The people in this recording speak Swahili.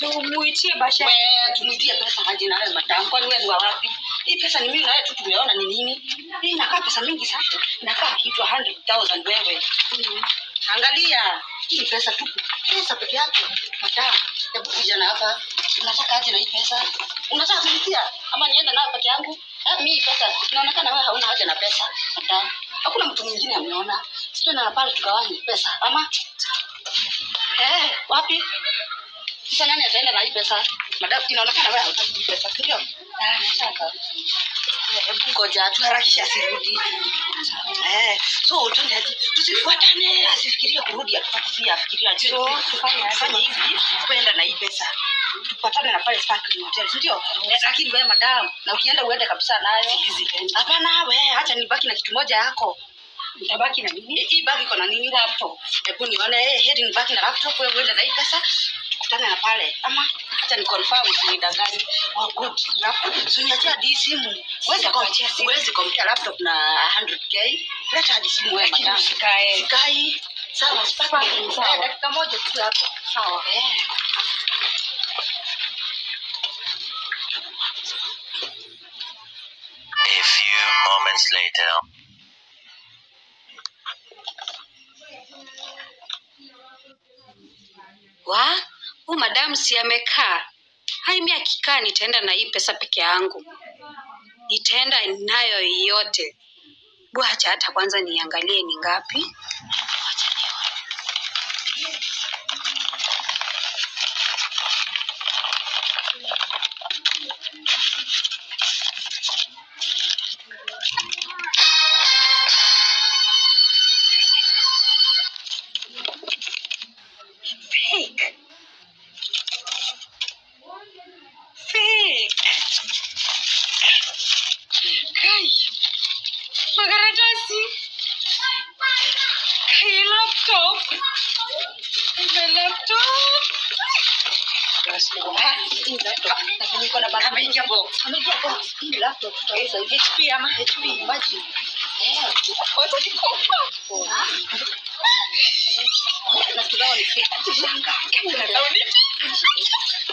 tumuitie basha we tumuitie pesa aje na wewe madam kwani wewe ni wa wapi hii pesa ni mimi na wewe tu tumeona ni nini hii inakaa pesa mingi sana inakaa kitu 100000 wewe angalia hii pesa tu pesa peke yake madam hebu kuja na hapa unataka aje na hii pesa unataka kulipia ama niende nayo peke yangu eh, mimi pesa inaonekana wewe hauna haja na pesa madam hakuna mtu mwingine ameona sio na pale tugawanye pesa ama eh wapi sasa nani ataenda na hii pesa madam inaonekana wewe hautaki hii pesa si ndio ah nataka Eh, hebu ngoja tuharakishe asirudi eh so twende aje tusifuatane asifikirie kurudi atupate si afikiria je So, tufanye aje? tufanye hivi kwenda na hii pesa tupatane na pale sparkling hotel si ndio eh, lakini wewe madam na ukienda uende kabisa nayo hapana we acha nibaki na kitu moja yako mtabaki na nini hii bagi iko na nini laptop hebu nione eh heri nibaki na laptop wewe uende na hii pesa tukutane na pale ama hata ni confirm usinidanganye oh good laptop so niachia hadi hii simu uweze kuachia simu uweze kumpea laptop na 100k leta hadi simu wewe Lakini madam usikae. sikai sawa Sparkling, sparkling sawa. sawa dakika moja tu hapo sawa eh A few moments later. wa huu madamu si amekaa hai mi akikaa nitaenda na hii pesa peke yangu nitaenda nayo yote bwacha hata kwanza niangalie ni ngapi Wacha nione. fake fake kai makaratasi kai laptop kai laptop ameingia box ameingia box hii laptop tutaweza HP ama HP imagine eh na tunao ni fake shanga kama unadhani